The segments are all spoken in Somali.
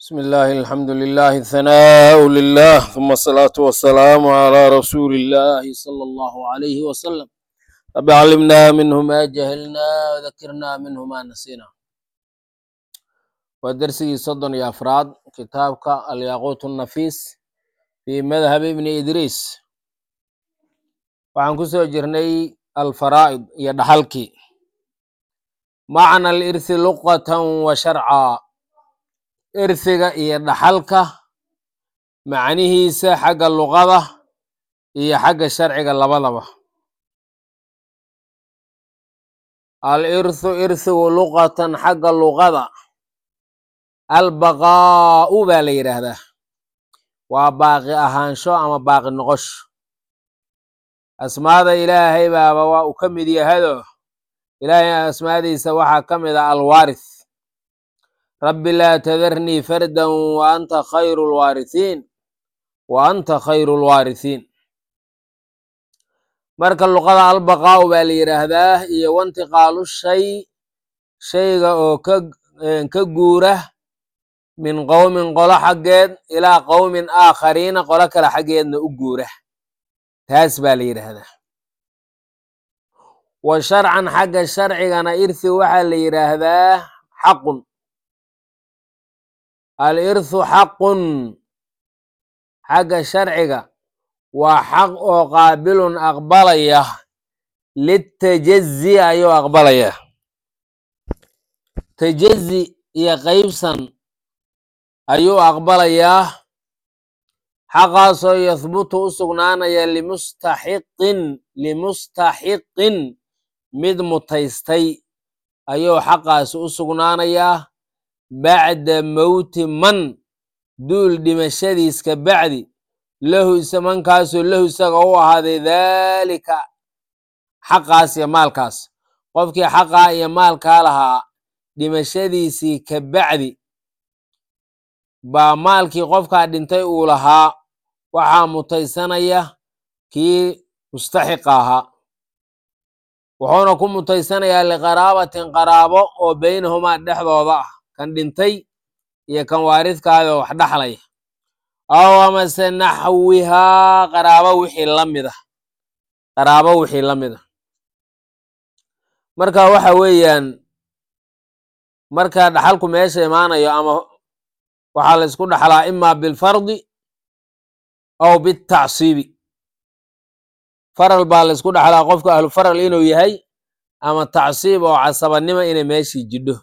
بسم الله الحمد لله الثناء لله ثم الصلاة والسلام على رسول الله صلى الله عليه وسلم رب علمنا منه ما جهلنا وذكرنا منه ما نسينا ودرسي صدن يا أفراد كتابك الياقوت النفيس في مذهب ابن إدريس waxaan ku soo jirnay alfaraa'id iyo dhaxalkii macna alirthi luqatan wa sharca irhiga iyo dhaxalka macnihiisa xagga luqada iyo xagga sharciga labadaba alirthu irhigu luqatan xagga luqada albaqaa'u baa la yidhaahdaa waa baaqi ahaansho ama baaqi noqosho asmaada ilaahay baaba waa uu ka mid yahado ilaahay asmaadiisa waxaa ka mid ah alwaarith rabbi laa tadarnii fardan wa anta khayru lwaarithiin wa anta khayru lwaarithiin marka luqada albaqaa'u baa la yidhaahdaa iyo wantiqaalu shay shayga oo ka ka guura min qowmin qolo xaggeed ilaa qowmin aakhariina qolo kale xaggeedna u guura taas baa la yidhaahdaa wa sharcan xagga sharcigana irthi waxaa la yidhaahdaa xaqun alirthu xaqun xagga sharciga waa xaq oo qaabilun aqbalaya litajazi ayuu aqbalaya tajazi iyo qeybsan ayuu aqbalayaa xaqaasoo yahbutu u sugnaanaya limustaxiqin limustaxiqin mid mutaystay ayuu xaqaasi u sugnaanayaa bacda mowti man duul dhimashadiis ka bacdi lahu isa mankaasoo lahu isaga u ahaaday daalika xaqaas iyo maalkaas qofkii xaqaa iyo maalkaa lahaa dhimashadiisii ka bacdi baa maalkii qofkaa dhintay uu lahaa waxaa mutaysanaya kii mustaxiqa ahaa wuxuuna ku mutaysanayaa liqaraabatin qaraabo oo beynahumaa dhexdooda ah kan dhintay iyo kan waaridkaada wax dhaxlaya aw amase naxwihaa qaraabo wixii la mid ah qaraabo wixii la mid ah marka waxa weeyaan marka dhaxalku meesha imaanayo ama waxaa la isku dhaxlaa imaa bilfardi aw bitacsiibi faral baa la isku dhaxlaa qofka ahlu faral inuu yahay ama tacsiib oo casabanimo inay meeshii jidho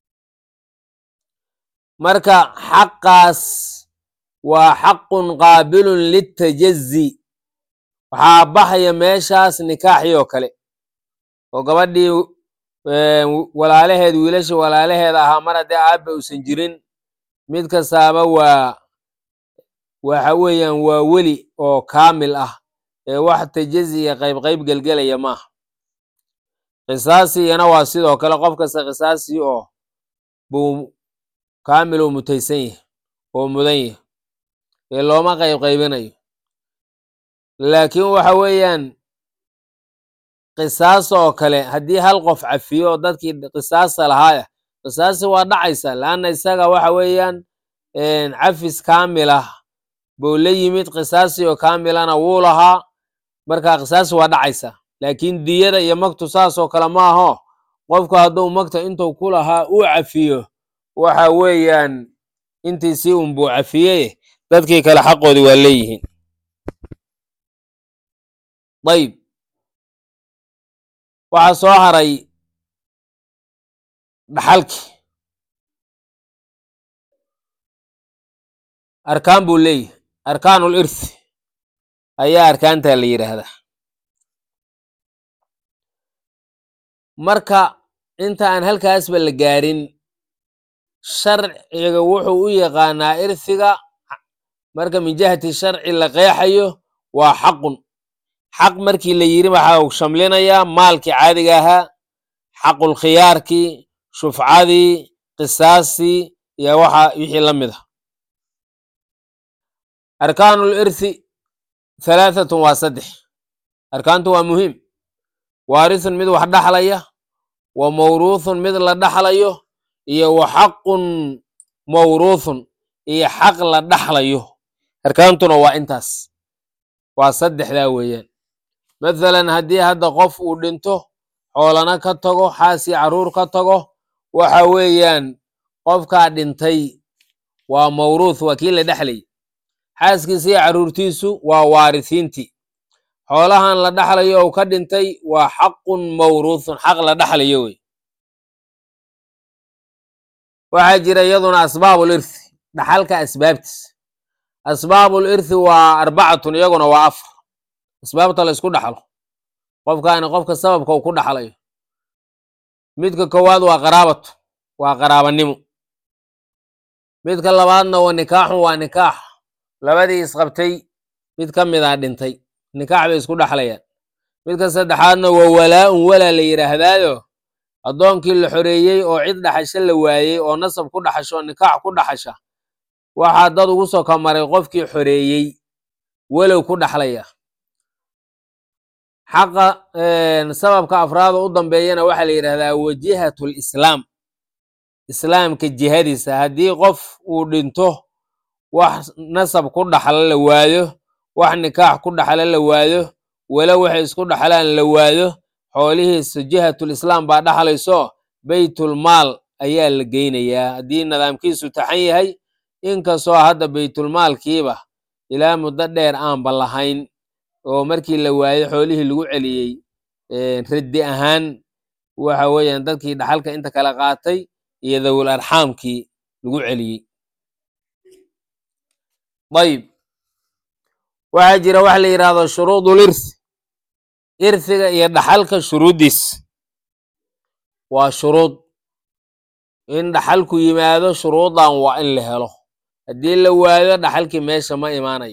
marka xaqaas waa xaqun qaabilun litajazi waxaa baxaya meeshaas nikaaxii oo kale oo gabadhii walaalaheed wiilasha walaalaheeda ahaa mar haddii aabba uusan jirin mid kastaaba waa waxa weeyaan waa weli oo kaamil ah ee wax tajazi iyo qayb qayb gelgelaya maaha qisaasiyana waa sidoo kale qof kasta qisaasi oo buu kaamil oo mutaysan yahay oo mudan yahay ee looma qayb qaybinayo laakiin waxa weeyaan qisaas oo kale haddii hal qof cafiyo oo dadkii qisaasta lahaaya qisaasi waa dhacaysa laanna isaga waxa weeyaan cafis kaamil ah buu la yimid qisaasi oo kaamilana wuu lahaa marka qisaasi waa dhacaysa laakiin diyada iyo magtu saasoo kale ma aho qofku hadduu magta intuu ku lahaa uu cafiyo waxa weeyaan intiisii unbuu cafiyey dadkii kale xaqoodii waa leeyihiin ayb waxaa soo haray dhaxalkii arkaan buu leeyahay arkaanul irthi ayaa arkaantaa la yidhaahdaa marka inta aan halkaasba la gaarin sharciga wuxuu u yaqaanaa irhiga marka min jihati sharci la qeexayo waa xaqun xaq markii la yiri waxaa uu shamlinayaa maalkii caadiga ahaa xaqul khiyaarkii shufcadii qisaastii iyo waxa wixii la mid ah arkaanul irthi halaahatun waa saddex arkaantu waa muhiim waarithun mid wax dhaxlaya wa mawruuthun mid la dhaxlayo iyo wa xaqun mawruuthun iyo xaq la dhaxlayo arkaantuna waa intaas waa saddexdaa weeyaan mathalan haddii hadda qof uu dhinto xoolana ka tago xaasii carruur ka tago waxa weeyaan qofkaa dhintay waa mawruuth waa kii la dhexlayay xaaskiisa iyo carruurtiisu waa waarisiintii xoolahan la dhaxlayo ou ka dhintay waa xaqun mawruuthun xaq la dhaxlayo wey waxaa jira iyaduna asbaabul irthi dhaxalka asbaabtiis asbaabul irthi waa arbacatun iyaguna waa afar asbaabta la isku dhaxlo qofkaani qofka sababka uu ku dhaxlayo midka koowaad waa qaraabatu waa qaraabanimo midka labaadna waa nikaaxun waa nikaax labadii isqabtay mid ka mid a dhintay nikaax bay isku dhaxlayaan midka saddexaadna waa walaa-un walaa la yidhaahdaayo addoonkii la xoreeyey oo cid dhaxasho la waayey oo nasab ku dhaxasho oo nikaax ku dhaxasha waxaa dad ugu soo kamaray qofkii xoreeyey walow ku dhaxlaya xaqa sababka afraada u dambeeyana waxaa la yidhahdaa wajihatul islaam islaamka jihadiisa haddii qof uu dhinto wax nasab ku dhaxla la waayo wax nikaax ku dhaxla la waayo walow waxay isku dhaxlaan la waayo xoolihiisa jihatul islaam baa dhaxlayso beytul maal ayaa la geynayaa haddii nidaamkiisu taxan yahay inkastoo hadda beytulmaalkiiba ilaa muddo dheer aanba lahayn oo markii la waayo xoolihii lagu celiyey raddi ahaan waxa weeyaan dadkii dhaxalka inta kala qaatay iyo dawul arxaamkii lagu celiyey dayib waxaa jira waxa la yidhahdo shuruudul irthi irhiga iyo dhaxalka shuruuddiis waa shuruud in dhaxalku yimaado shuruudan waa in la helo haddii la waayo dhaxalkii meesha ma imaanayo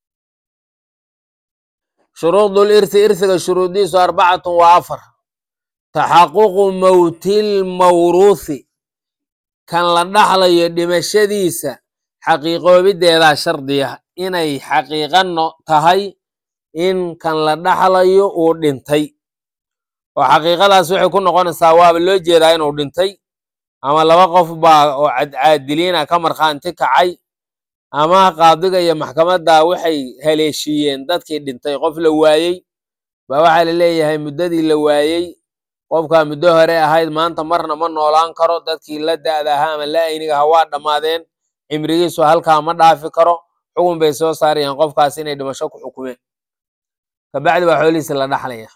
shuruudul irthi irhiga shuruuddiisu arbacatun waa afar taxaququ mowtil mawruuthi kan la dhaxlayo dhimashadiisa xaqiiqoobideedaa shardiya inay xaqiiqano tahay in kan la dhaxlayo uu dhintay oo xaqiiqadaas waxay ku noqonaysaa waaba loo jeedaa inuu dhintay ama laba qof baa oo cadcaadiliina ka markhaanti kacay ama qaadiga iyo maxkamadda waxay haleeshiiyeen dadkii dhintay qof la waayey ba waxaa la leeyahay muddadii la waayey qofkaa muddo hore ahayd maanta marna ma noolaan karo dadkii la da'da ahaa ama la ayniga ahaa waa dhammaadeen cimrigiisu halkaa ma dhaafi karo xugun bay soo saarayaan qofkaas inay dhimasho ku xukumeen kabacdi baa xoolihiisa la dhaxlaya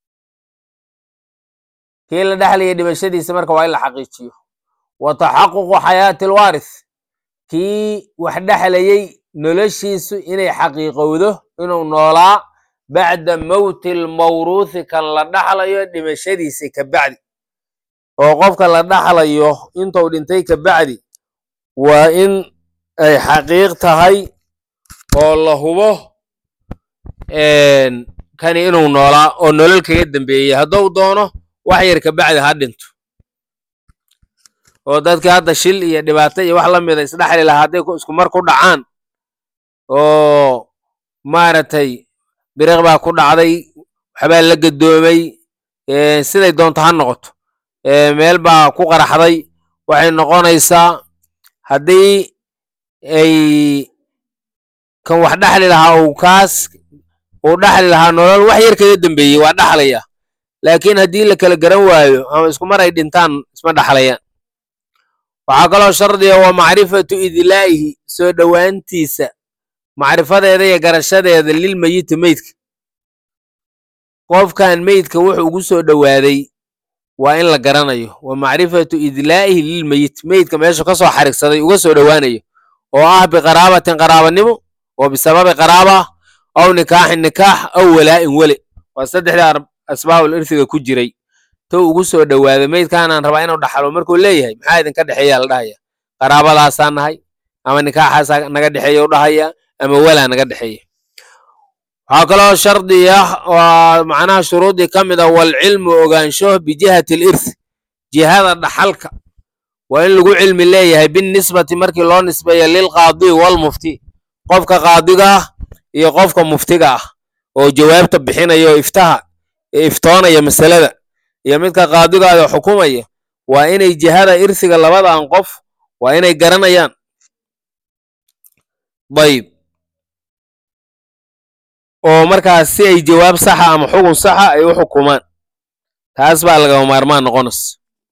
kii la dhexlaya dhimashadiisa marka waa in la xaqiijiyo wa taxaququ xayaati alwaarith kii wax dhexlayey noloshiisu inay xaqiiqowdo inuu noolaa bacda mowti almawruuthi kan la dhaxlayo dhimashadiisa kabacdi oo qofka la dhaxlayo intuu dhintay kabacdi waa in ay xaqiiq tahay oo la hubo kani inuu noolaa oo nolol kaga dambeeyey hadduu doono wax yar kabacdi ha dhinto oo dadkii hadda shil iyo dhibaato iyo wax la mida isdhexli lahaa hadday isku mar ku dhacaan oo maaragtay biriq baa ku dhacday waxbaa la gadoomay siday doonto ha noqoto meel baa ku qaraxday waxay noqonaysaa haddii ay kan wax dhexli lahaa uu kaas uu dhexli lahaa nolol wax yar kaga dambeeyey waa dhexlaya laakiin haddii la kala garan waayo ama isku mar ay dhintaan isma dhexlayaan waxaa kaloo shardiga waa macrifatu idlaa'ihi soo dhowaantiisa macrifadeeda iyo garashadeeda lilmeyiti meydka qofkan meydka wuxuu ugu soo dhowaaday waa in la garanayo wa macrifatu idlaa'ihi lilmeyit meydka meeshu ka soo xarigsaday uga soo dhowaanayo oo ah biqaraabatin qaraabanimo oo bisababi qaraaba aw nikaaxin nikaax aw walaa'in wele waa saddexdii asbaabul irsiga ku jiray tou ugu soo dhowaaday meydkaanaan rabaa inuu dhaxalo markuu leeyahay maxaa idinka dhexeeyaa la dhahaya qaraabadaasaa nahay ama nikaaxaasaa naga dhexeeya u dhahaya ama walaa naga dhexeeya waxaa kaloo shardi ah waa macnaha shuruudii ka mid a walcilmu ogaansho bijihati alirth jihada dhaxalka waa in lagu cilmi leeyahay binnisbati markii loo nisbeeyo lilqaadi walmufti qofka qaadiga ah iyo qofka muftiga ah oo jawaabta bixinaya oo iftaha iftoonaya masalada iyo midka qaadigaada xukumaya waa inay jihada irsiga labadan qof waa inay garanayaan dayib oo markaas si ay jawaab saxa ama xugun saxa ay u xukumaan taas baa lagama maarmaan noqonaysa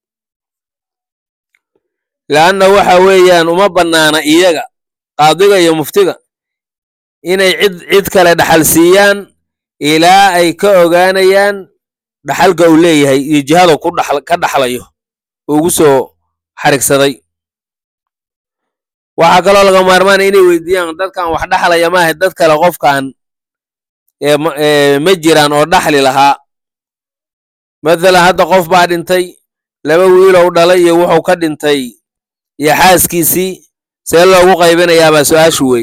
leanna waxa weeyaan uma bannaana iyaga qaadiga iyo muftiga inay cid cid kale dhaxal siiyaan ilaa ay ka ogaanayaan dhaxalka uu leeyahay iyo jihada ku dhaxl ka dhaxlayo ugu soo xarigsaday waxaa kaloo laga maarmaana inay weydiiyaan dadkan wax dhaxlaya maaha dad kale qofkan ma jiraan oo dhaxli lahaa mathalan hadda qof baa dhintay laba wiilow dhalay iyo wuxuu ka dhintay iyo xaaskiisii see loogu qaybinayaabaa su-aashu wey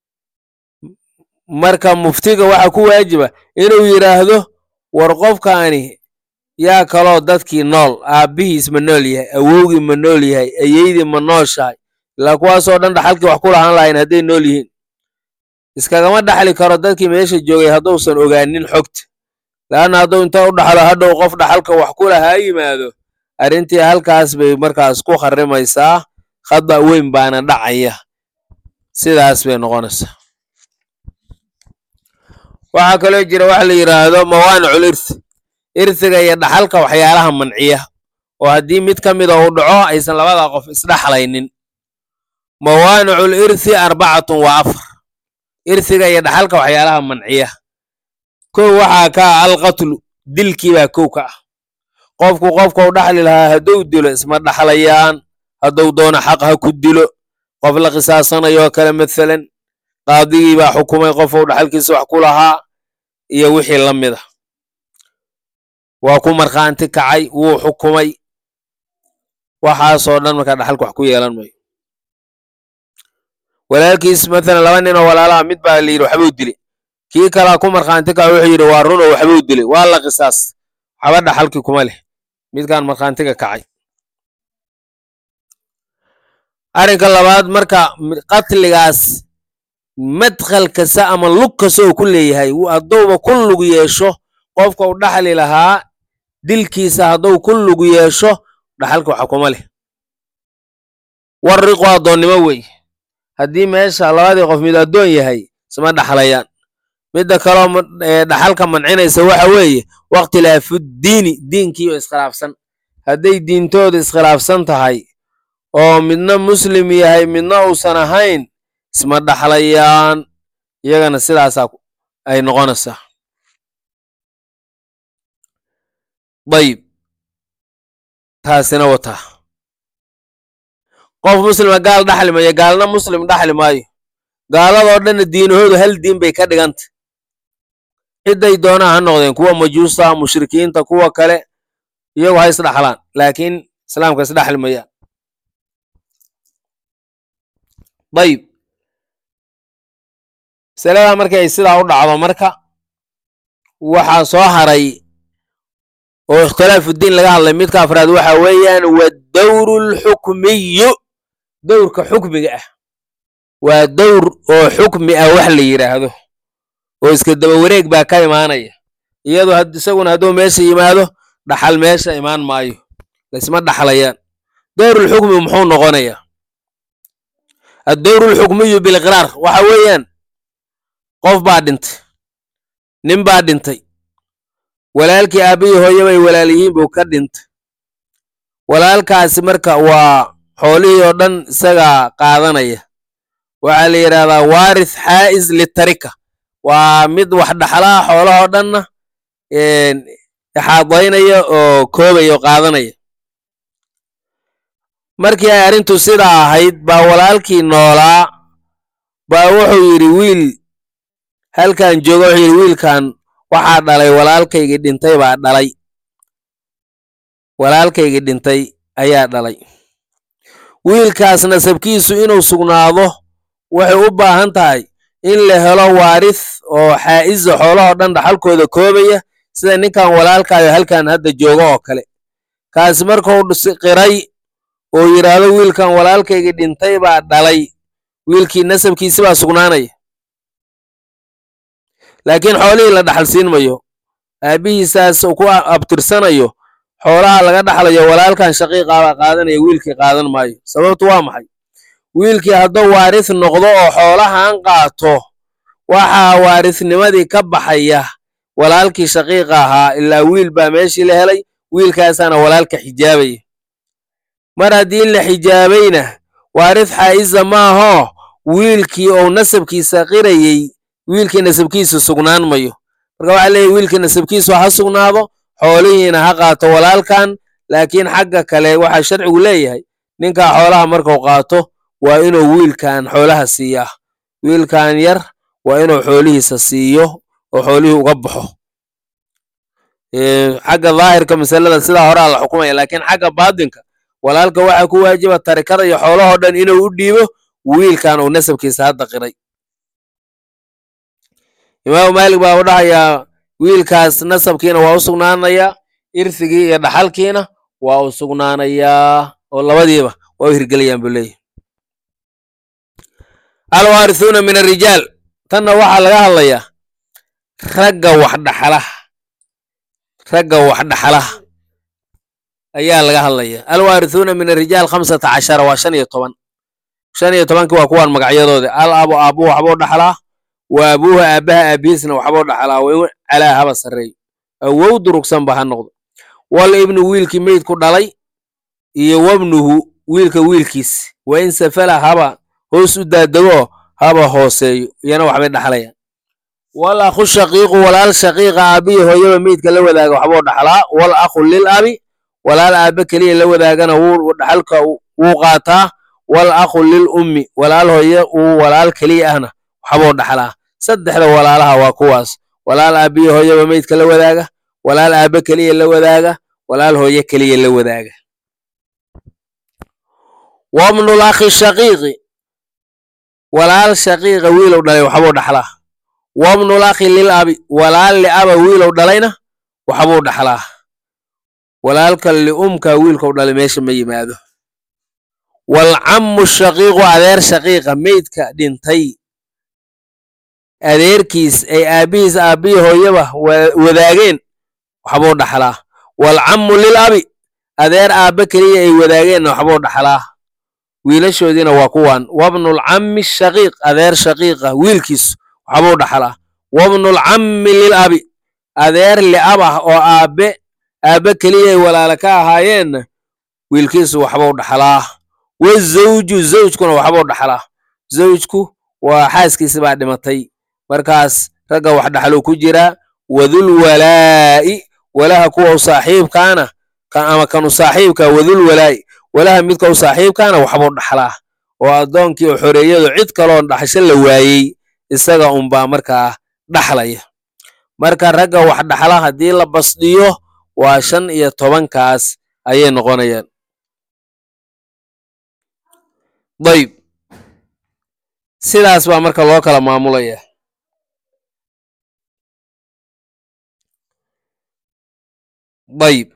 marka muftiga waxaa ku waajiba inuu yidhaahdo war qofkaani yaa kaloo dadkii nool aabbihiis ma nool yahay awowgii ma nool yahay ayeydii ma nooshahay ilaa kuwaasoo dhan dhaxalkii wax ku lahaan lahayn hadday nool yihiin iskagama dhaxli karo dadkii meesha joogay hadduusan ogaanin xogta laanna hadduu inta u dhaxlo hadhow qof dhaxalka wax ku lahaa yimaado arrintii halkaas bay markaas ku kharimaysaa khada weyn baana dhacaya sidaas bay noqonaysaa waxaa kaloo jira waxa la yidhaahdo mawaanicul irthi irhiga iyo dhaxalka waxyaalaha manciya oo haddii mid ka mida uu dhaco aysan labada qof isdhaxlaynin mawaanicul irthi arbacatun waa afar irhiga iyo dhaxalka waxyaalaha manciya kow waxaa ka ah alqatlu dilkii baa kow ka ah qofku qofkau dhaxli lahaa hadduu dilo isma dhaxlayaan hadduu doono xaq ha ku dilo qof la qisaasanayoo kale mathalan qaadigii baa xukumay qofou dhaxalkiisa wax ku lahaa iyo wixii la mid a waa ku markhaanti kacay wuu xukumay waxaasoo dhan markaa dhaxalka wax ku yeelan mayo walaalkiis mathalan laba nin oo walaalaha mid baa la yidhi waxbuu dilay kii kalaa ku markhaanti kacay wuxuu yidhi waa run oo waxbuu dilay waa la qisaas waxba dhaxalkii kuma leh midkaan markhaantiga kacay arrinka labaad marka qatligaas madkhal kasta ama lug kasta oo ku leeyahay hadduuba ku lug yeesho qofka u dhaxli lahaa dilkiisa hadduu ku lug yeesho dhaxalka waxa kuma leh warriqu addoonnimo wey haddii meesha labadii qof mid addoon yahay isma dhaxlayaan midda kaloo dhaxalka mancinaysa waxa weeye wakhtilaafuddiini diinkiioo iskhilaafsan hadday diintooda iskhilaafsan tahay oo midna muslim yahay midna uusan ahayn isma dhaxlayaan iyagana sidaasaa ay noqonaysaa dayib taasina wataa qof muslima gaal dhaxli mayo gaalna muslim dhaxli maayo gaaladoo dhanna diinahoodu hal diin bay ka dhiganta cidday doonaa ha noqdeen kuwa majuusta mushrikiinta kuwa kale iyagu ha isdhaxlaan laakiin islaamka isdhaxli mayaan dayib masaladaa markii ay sidaa u dhacdo marka waxaa soo haray oo ikhtilaafudiin laga hadlay midka afraad waxa weeyaan waddawru alxukmiyu dowrka xukmiga ah waa dowr oo xukmi ah wax la yidhaahdo oo iska daba wareeg baa ka imaanaya iyadoo isaguna hadduu meesha yimaado dhaxal meesha imaan maayo laysma dhaxlayaan dowrulxukmi muxuu noqonayaa addowru alxukmiyu biliqraar waxa weeyaan qof baa dhintay nin baa dhintay walaalkii aabbihii hooye bay walaal yihiin buu ka dhintay walaalkaasi marka waa xoolihii oo dhan isagaa qaadanaya waxaa la yidhahdaa waarith xaa'is litarika waa mid wax dhaxlaha xoolahoo dhanna ixaadaynaya oo koobaya oo qaadanaya markii ay arrintu sidaa ahayd baa walaalkii noolaa baa wuxuu yidhi wiil halkan jooga wuxuu yidhi wiilkan waxaa dhalay walaalkaygii dhintay baa dhalay walaalkaygii dhintay ayaa dhalay wiilkaas nasabkiisu inuu sugnaado waxay u baahan tahay in la helo waarith oo xaa'isa xoolahoo dhan dhaxalkooda koobaya sida ninkan walaalkaayo halkan hadda jooga oo kale kaasi markuu qiray oo yidhaahdo wiilkan walaalkaygii dhintay baa dhalay wiilkii nasabkiisi baa sugnaanaya laakiin xoolihii la dhaxal siin mayo aabbihiisaas ku abtirsanayo xoolaha laga dhaxlayo walaalkan shaqiiqaabaa qaadanaya wiilkii qaadan maayo sababtu waa maxay wiilkii hadduu waaris noqdo oo xoolahan qaato waxaa waarisnimadii ka baxaya walaalkii shaqiiqa ahaa ilaa wiil baa meeshii la helay wiilkaasaana walaalka xijaabaya mar haddii la xijaabayna waaris xaa'iza maahoo wiilkii ou nasabkiisa qirayey wiilkii nasabkiisu sugnaan mayo marka waxaa leeyahy wiilkii nasabkiisu ha sugnaado xoolihiina ha qaato walaalkan laakiin xagga kale waxaa sharcigu leeyahay ninkaa xoolaha markuu qaato waa inuu wiilkan xoolaha siiyaa wiilkan yar waa inuu xoolihiisa siiyo oo xoolihii uga baxo xagga daahirka masalada sidaa horaa la xukumaya laakiin xagga baatinka walaalka waxaa ku waajiba tarikada iyo xoolahoo dhan inuu u dhiibo wiilkan uu nasabkiisa hadda qiray imaamu maalik baa u dhahayaa wiilkaas nasabkiina waa u sugnaanayaa irsigii iyo dhaxalkiina waa u sugnaanayaa oo labadiiba waa u hirgelayaan buu leeyahy alwaarisuuna min arijaal tanna waxaa laga hadlayaa ragga wax dhaxalaha ragga wax dhaxalaha ayaa laga hadlaya alwaarisuuna min arijaal khamsata cashara waa shan iyo toban shan iyo tobankii waa kuwaan magacyadooda al abo aabuhu waxbuu dhaxlaa wa abuuhu aabbaha aabihiisna waxbuu dhaxlaa wa calaa haba sarreeyo awow durugsanba ha noqdo wal ibnu wiilkii meydku dhalay iyo wabnuhu wiilka wiilkiis wa in safala haba hoos u daadego haba hooseeyo iyana waxbay dhaxlayaan wal akhu shaqiiqu walaal shaqiiqa aabihi hooyaba meydka la wadaaga waxbuu dhaxlaa wal akhu lil abi walaal aabe keliya la wadaagana wuu dhaxalka wuu qaataa wal akhu lil ummi walaal hooye uu walaal keliya ahna waxbuu dhaxlaa saddexda walaalaha waa kuwaas walaal aabihi hooyaba meydka la wadaaga walaal aabe keliya la wadaaga walaal hooye keliya la wadaaga wabnul akhi shaqiiqi walaal shaqiiqa wiilow dhalay waxbuu dhaxlaa wabnul akhi lil abi walaal liaba wiilow dhalayna waxbuu dhaxlaa walaalka liumka wiilkau dhalay meesha ma yimaado walcammu shaqiiqu adeer shaqiiqa meydka dhintay adeerkiis ay aabbihiis aabbihii hooyaba wadaageen waxbuu dhaxlaa walcammu lil abi adeer aabbe keliya ay wadaageenna waxbuu dhaxlaa wiilashoodiina waa kuwan wabnulcammi shaqiiq adeer shaqiiqa wiilkiis waxbuu dhaxlaa wabnulcammi lil abi adeer liab ah oo aabbe aabbe keliya ay walaala ka ahaayeenna wiilkiisu waxbuu dhaxlaa wazawju zawjkuna waxbuu dhaxlaa zawjku waa xaaskiisi baa dhimatay markaas ragga wax dhaxluu ku jiraa wadul walaa'i walaha kuwa u saaxiibkaana ama kanu saaxiibka wadul walaa'i walaha midka u saaxiibkaana waxbuu dhaxlaa oo addoonkii oo xoreeyadu cid kaloon dhaxsho la waayey isaga unbaa markaa dhaxlaya marka ragga wax dhaxla haddii la basdhiyo waa shan iyo tobankaas ayay noqonayaan dayb sidaas baa marka loo kala maamulaya dayb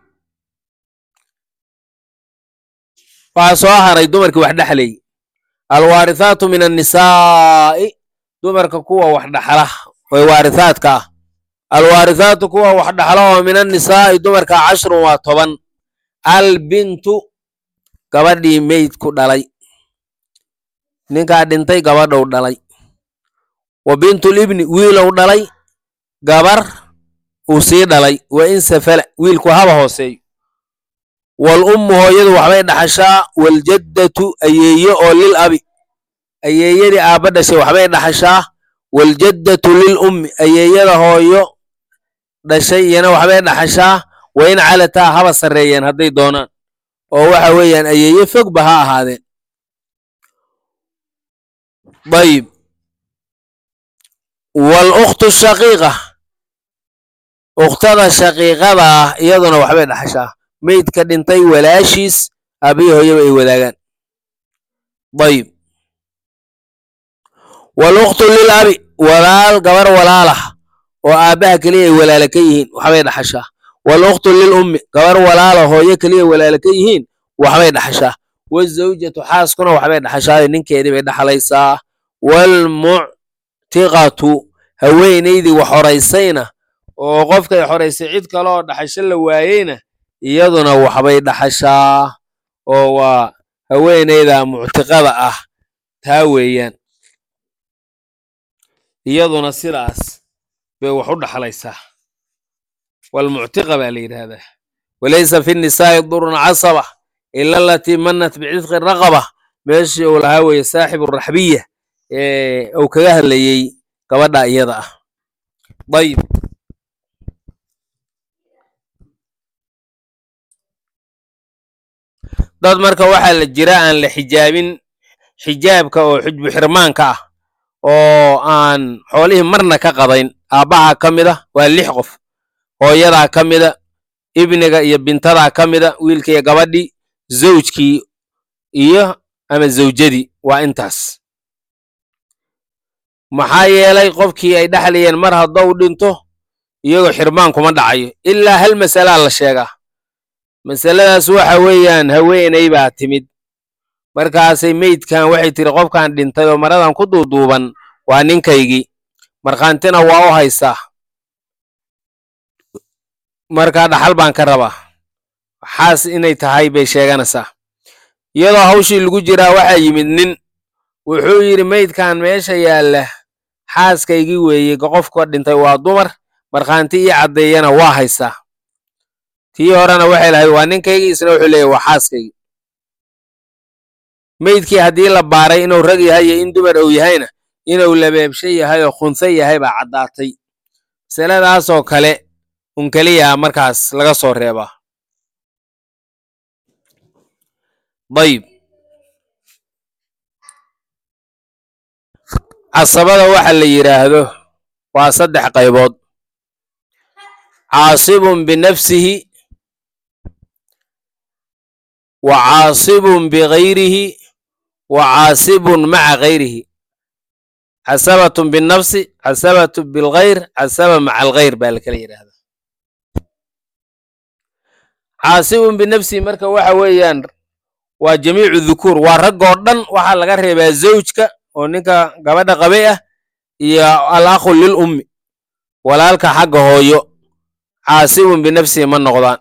waxaa soo haray dumarkii wax dhexlayy alwaarithaatu min annisaa'i dumarka kuwa wax dhaxla oe waarithaadka ah alwaarithaatu kuwa wax dhaxla oo min annisaa'i dumarka cashrun waa toban albintu gabadhii meydku dhalay ninkaa dhintay gabadhou dhalay wa bintulibni wiilow dhalay gabar uu sii dhalay wa in safala wiilku haba hooseeyo wal ummu hooyadu waxbay dhaxashaa waljaddatu ayeeye oo lil abi ayeeyadii aabba dhashay waxbay dhaxashaa waljaddatu lil ummi ayeeyada hooyo dhashay iyana waxbay dhaxashaa wa in calataa haba sarreeyeen hadday doonaan oo waxa weeyaan ayeeye fogba ha ahaadeen dayib wal ukhtu shaqiiqa ukhtada shaqiiqada ah iyaduna waxbay dhaxashaa meydka dhintay walaashiis aabbihi hooyaba ay wadaagaan dayib wal ukhtu lil abi walaal gabar walaalah oo aabbaha keliya ay walaala ka yihiin waxbay dhaxashaa wal ukhtu lil ummi gabar walaala hooyo keliya walaala ka yihiin waxbay dhaxashaa wazawjatu xaaskuna waxbay dhaxashaa ninkeedii bay dhaxlaysaa waalmuctiqatu haweenaydii wax horaysayna oo qofkay xoraysay cid kale oo dhaxasho la waayeyna iyaduna waxbay dhaxashaa oo waa haweenayda muctiqada ah taa weeyaan iyaduna sidaas bay wax u dhaxlaysaa walmuctiqa baa la yidhaahdaa walaysa fi nisaa'i durun casaba ila alatii manat bicitqi raqaba meeshii uu lahaa weeye saaxibu raxbiya ee uu kaga hadlayey gabadha iyada ah dayib dad marka waxaa la jira aan la xijaabin xijaabka oo xujbu xirmaanka ah oo aan xoolihii marna ka qadayn aabbahaa ka mid a waa lix qof hooyadaa ka mida ibniga iyo bintadaa ka mida wiilka iyo gabadhii zawjkii iyo ama zawjadii waa intaas maxaa yeelay qofkii ay dhexlayeen mar haddou dhinto iyagoo xirmaan kuma dhacayo ilaa hal masalaa la sheegaa masaladaas waxa weeyaan haweeney baa timid markaasay meydkan waxay tiri qofkan dhintay oo maradan ku duuduuban waa ninkaygii markhaantina waa u haystaa markaa dhaxal baan ka rabaa xaas inay tahay bay sheeganaysaa iyadoo hawshii lagu jiraa waxaa yimid nin wuxuu yidhi meydkan meesha yaalla xaaskaygii weeye qofka dhintay waa dumar markhaanti ii caddeeyana waa haystaa tii horena waxay lahayd waa ninkaygii isna wuxuu leeyahy waa xaaskaygii meydkii haddii la baaray inuu rag yahay iyo in dumar uu yahayna inuu labeebsho yahay oo khunso yahay baa caddaatay masaladaasoo kale un keliyaa markaas laga soo reebaa dayib casabada waxa la yidhaahdo waa saddex qaybood caasibun binafsihi wa caasibun bigayrihi wa caasibun maca gayrihi casabatun binafsi casabatu bilgayr casaba maca algayr baa la kala yidhaahdaa caasibun binafsihi marka waxa weeyaan waa jamiicu dhukuur waa raggoo dhan waxaa laga reebaa zawjka oo ninka gabadha qabay ah iyo al akhu lil ummi walaalka xagga hooyo caasibun binafsihi ma noqdaan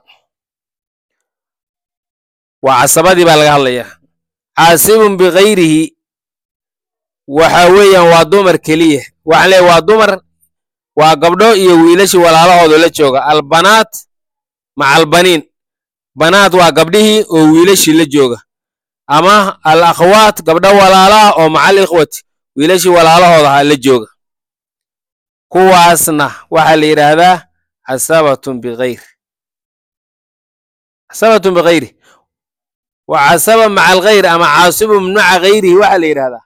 waa casabadii baa laga hadlayaa caasibun bigayrihi waxa weeyaan waa dumar keliya waxaan leeyahy waa dumar waa gabdho iyo wiilashii walaalahooda la jooga albanaat maca albaniin banaat waa gabdhihii oo wiilashii la jooga ama al akhwaat gabdho walaalaha oo macal ikhwati wiilashii walaalahoodaha la jooga kuwaasna waxaa la yidhaahdaa casabatun bigayr casabatun bigayri wa casaba maca algayr ama caasibun maca gayrihi waxaa la yidhahdaa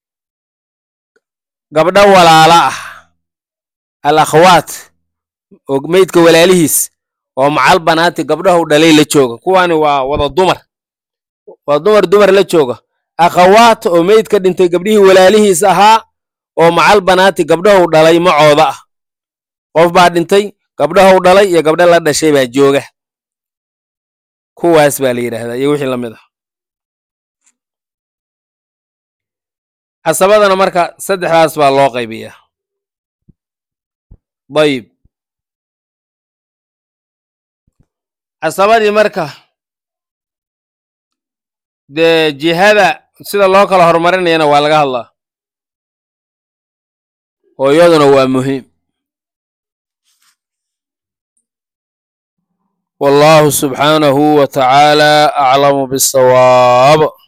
gabdho walaala ah al akhwaat oo meydka walaalihiis oo macal banaati gabdhahu dhalay la jooga kuwaani waa wada dumar waa dumar dumar la jooga akhawaat oo meydka dhintay gabdhihii walaalihiis ahaa oo macal banaati gabdhahu dhalay macooda ah qof baa dhintay gabdhahu dhalay iyo gabdho la dhashay baa jooga kuwaas baa la yidhaahdaa iyo wixii la mid ah casabadana marka saddexdaas baa loo qaybiyaa dayib casabadii marka dee jihada sida loo kala horumarinayana waa laga hadlaa oo iyaduna waa muhiim wallahu subxaanahu wa tacaala aclamu bisawaab